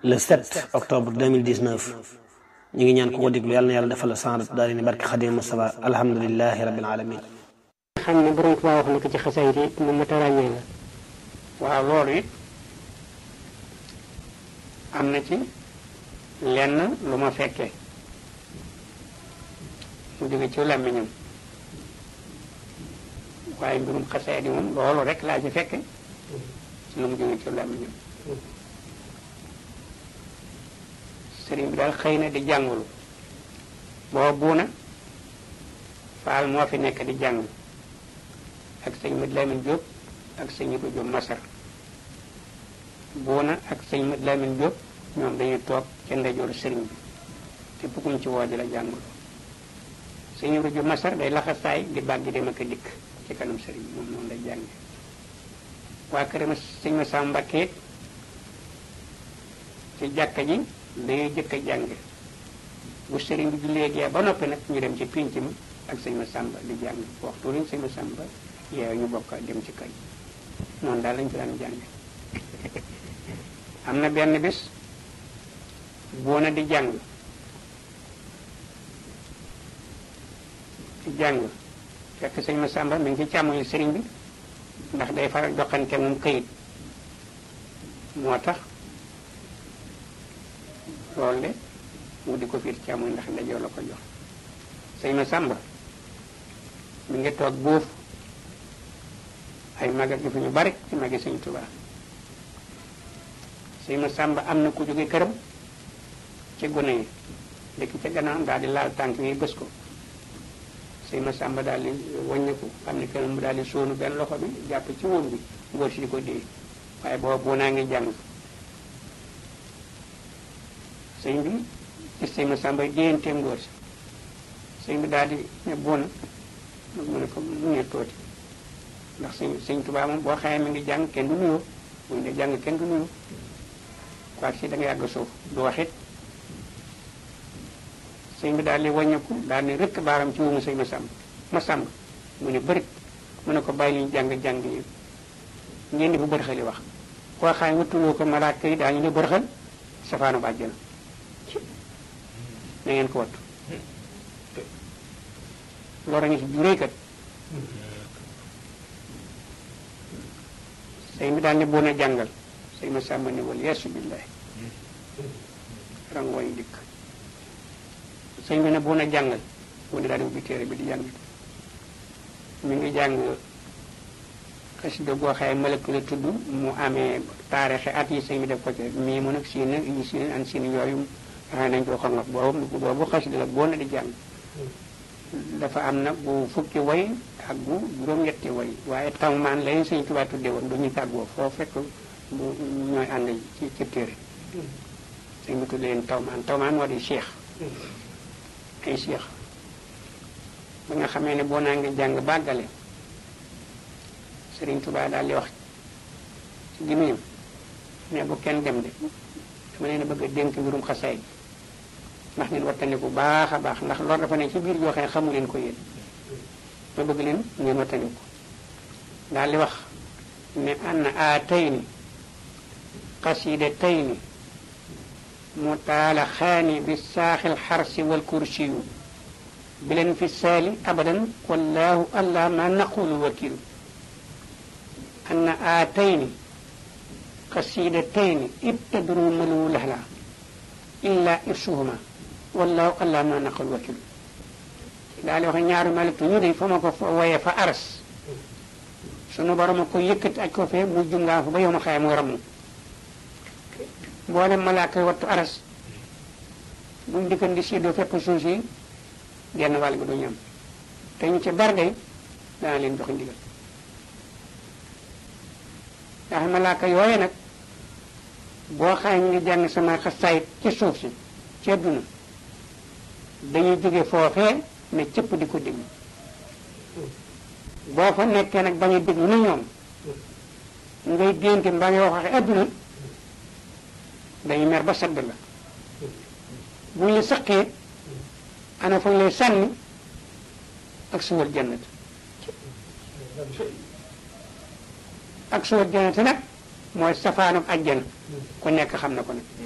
le 7 octobre 2019 ñu ngi ñaan ku ko déglu yàlla na yàlla defal la sanrat daal ni barke Xadim Mustafa alhamdulilahi rabbil alamin xam ne borom Tuubaa wax na ko ci xasaay yi mu mat a ràññee la waaw loolu it am na ci lenn lu ma fekkee mu jóge ci làmmiñam waaye mbirum xasee di moom loolu rek laa ci fekke ci lu mu jóge ci làmmiñam sëriñ bi daal xëy na di jàngulu boo buuna faal moo fi nekk di jàng ak sëñ Mad Lamin Jóob ak sëñ Ibu Jóob Masar buuna ak sëñ Mad Lamin Jóob ñoom dañuy toog ca ndeyjooru sëriñ bi te kum ci woo di la jàngulu sëñ Ibu Jóob Masar day laxasaay di bàgg dem ak a dikk ci kanam sëriñ bi moom noonu lay jànge waa këram sëñ ma Sam Mbakke ci jàkka ji dañuy jëkk a jàng bu sëriñ bi jullee gee ba noppi nag ñu dem ci pinc mi ak sëñ ma Samba di jàng waxtu lañ sëñ ma Samba yeew ñu bokk dem ci kay noonu daal lañ fi daan jàng am na benn bis boona di jàng di jàng fekk sëñ ma Samba mi ngi ci càmmoñu sëriñ bi ndax day faral joxante moom këyit moo tax loolu de mu di ko fiir càmmoñ ndax ndajoo la ko jox sëñ ma Samba mi ngi toog buuf ay magat gi fi ñu bari ci magi sëñ Tuubaa sëñ ma Samba am na ku jóge këram ci gune yi dëkk ca gannaaw daal di laal tànk yi bës ko sëñ ma Samba daal di wàññiku xam ne kenn mu daal di sóonu benn loxo bi jàpp ci woon bi ngóor si di ko dee waaye booba boo naa ngi jàng sëñ bi gis sëñ ma Samba déyantee ngóor si sëñ bi daal di ne boona mu ne ko mu ne tooti ndax sëñ sëñ Tuubaa moom boo xamee mi ngi jàng kenn du nuyoo mu ngi jàng kenn du nuyoo quoi si da nga yàgg suuf du waxit sëñ bi daal di wàññeeku daal ne rëkk baaram ci wumu sëñ ma Samba ma Samba mu ne bërit mu ne ko bàyyi li ñu jàng jàng yi ngeen di bu bërxali wax koo xam ne wuttuloo ko malaaka yi daañu ne bërxal safaanu bàjjana na ngeen ko wattu loolu a ngi si juréy kat sëñ bi daal ne boon a jàngal sëñ ma sàmba ne wal yeesu billahi rangooñ dikk sëñ bi ne boon a jàngal mu ne daal di ubbi téere bi di jàng mi ngi jàng xasida goo xaye malëkk la tudd mu amee taarixi at yi sëñ bi def ko ci mii mu nag siin nag yi siin an siin yooyu waxee nañ ko xam boobu boobu xasida la boo na di jàng dafa am nag bu fukki way ak bu juróom-ñetti way waaye tawmaan lañu sëñ Tuubaa tudde woon du ñu tàggoo foo fekk bu ñooy ànd ci ci téere sëñ bi tudde leen tawmaan tawmaan moo di cheikh ay cheikh ba nga xamee ne boo naa ngi jàng bàggale sëriñ Tuubaa daal di wax ci gémmiñam ne bu kenn dem de dama leen a bëgg a dénk mbirum xasaay ndax ngeen wattandiku baax a baax ndax loolu dafa ne ci biir joo xam ne xamu leen ko yéen ma bëgg leen ngeen wattandiku daal di wax ne anna aatayni qasidataini mutaalaxaani bi saaxil xarsi wal kursiyu bileen fi saali abadan wallahu allah ma naqulu wakilu anna aatayni qasidataini ibtadru malu lahla illa irsuhuma wallahu allah ma naqul wakil daal di wax ñaari malik ñu de fa ma ko woyee fa aras sunu borom a ko yëkkati aj ko fee mu jungaa fa ba yow ma xaye mu ramu mboolem malaaka wattu aras buñ dikkan di séddoo fépp suuf si genn wàll gi du ñam te ñu ci barde dana leen jox ndigal ndax malaaka yooye nag boo xaye ñu ngi jàng sama xasaayit ci suuf si ci àdduna dañuy jóge foofee ne cëpp di ko déglu boo fa nekkee nag bañ a déglu na ñoom ngay dénte mbaa ngay wax waxe àdduna dañuy mer ba sedd la buñ la saqee ana fañ lay sànni ak suwal jannat ak suwal jannat nag mooy safaanub ajjana ku nekk xam na ko nag